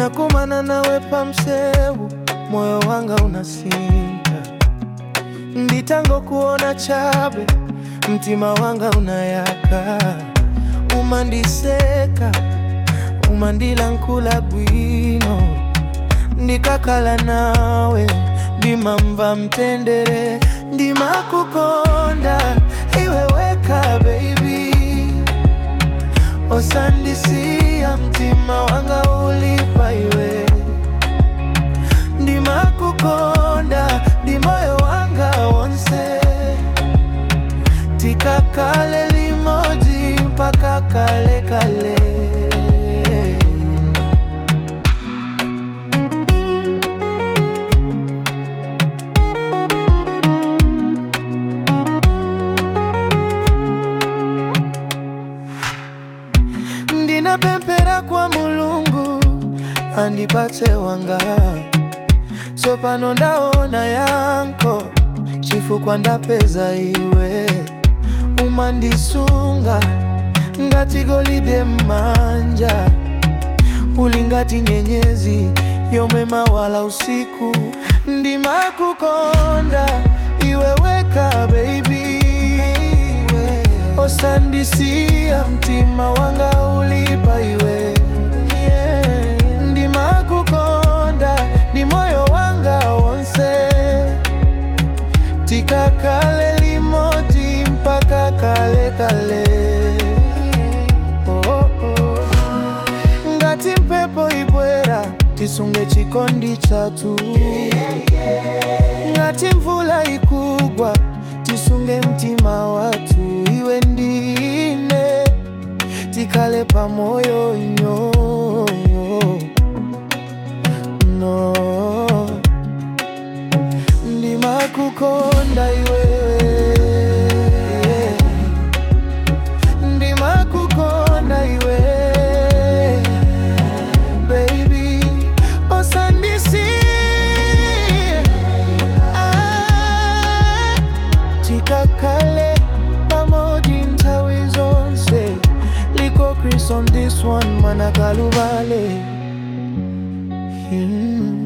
nakumana nawe pamsewu moyo wanga unasinta nditango kuona chabe mtima wanga unayaka umandiseka umandila nkula bwino ndikakala nawe ndimamva mtendere ndimakukonda iweweka baby osandisiya mtima wanga ulipa iwe ndimakukonda ndi moyo wanga wonse tikakale limoji mpaka kale kale ndinapempera kwa mulungu andipatse wanga tsopano ndaona yanko chifukwa ndapeza iwe umandisunga ngati golide mmanja uli ngati nyenyezi yomwe mawala usiku ndimakukonda iwe weka baby osandisiya mtima wanga ulipa iwe yeah. ndimakukonda ndi moyo wanga wonse tikakale limodzi mpaka kale kale oh, oh. ngati mphepo ibwera tisunge chikondi chathu ngati mvula ikugwa tisunge mtima wathu iwe ndine tikale pamoyo nyoyo no ndimakukonda iwe ndimakukonda iwe baby osandisi ah, tikakale pamoji nthawi zonse liko Chris on this one manakalubale mm.